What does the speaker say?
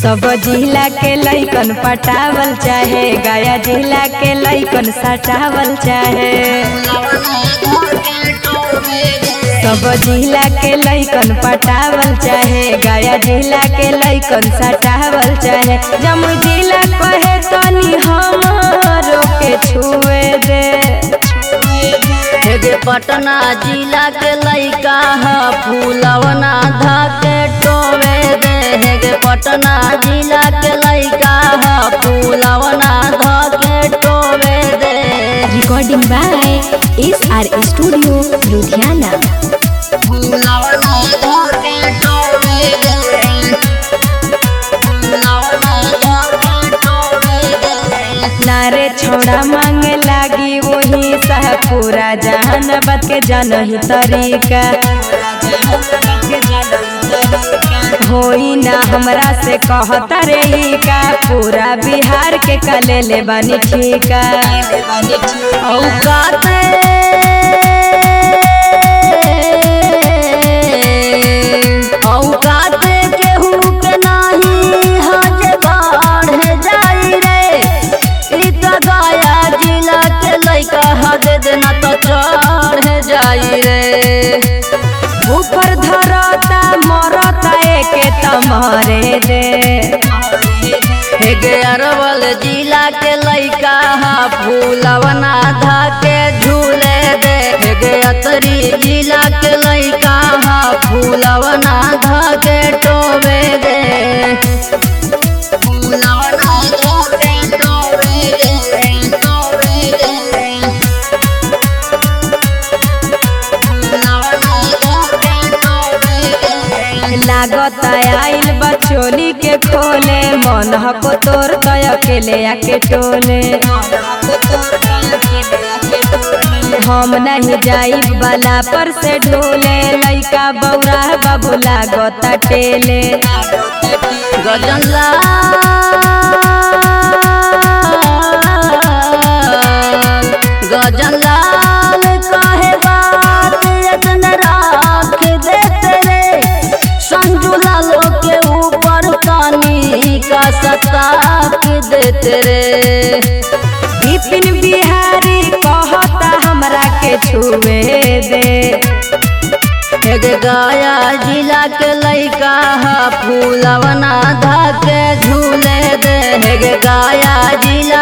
सब जिला के लैकन पटावल चाहे गया जिला के लैकन सटावल चाहे सब जिला के लैकन पटावल चाहे गया जिला के लैकन सटावल चाहे जमुई जिला कहे तनी हमारो के छुए दे हेगे पटना जिला के लइका ह फूलवना धके टोवे दे हेगे पटना जिला के लइका ह फूलवना धके टोवे दे recording by S R studio Ludhiana फूलवना धके टोवे दे फूलवना धके टोवे दे नारे छोड़ा मांगे लागी वही सह पूरा जहान बात के जानही तरीका होई ना हमरा से कहता रे ई का पूरा बिहार के कले ले बनी ठीका औकाते औकाते केहू के नाही हज बाढ़ जाई रे ई त गया जिला के लइका हद देना तो चढ़ जाई रे ऊपर धरता मरता एके तमरे दे हेगे अरवल जिला के लइका हा फूलवना धाके झूले दे हेगे अतरी जिला के लइका हा फूलवना धाके टोबे दे फूलवना धाके टोबे दे टोबे दे फूलवना धाके टोबे दे लागत आइल बचोली के खोले मन हको तोर तय अकेले आके टोले हम नहीं जाई बाला पर से ढोले लइका बौरा बाबू लागत टेले गजनला गजनलाल कहे बात यतन राख देते रे संजू लालो के ऊपर पानी का सताक देते रे विपिन बिहारी कहता हमरा के छुए दे एक गया जिला के लइका हा फूलवना धाके झूले दे हेगे गया जिला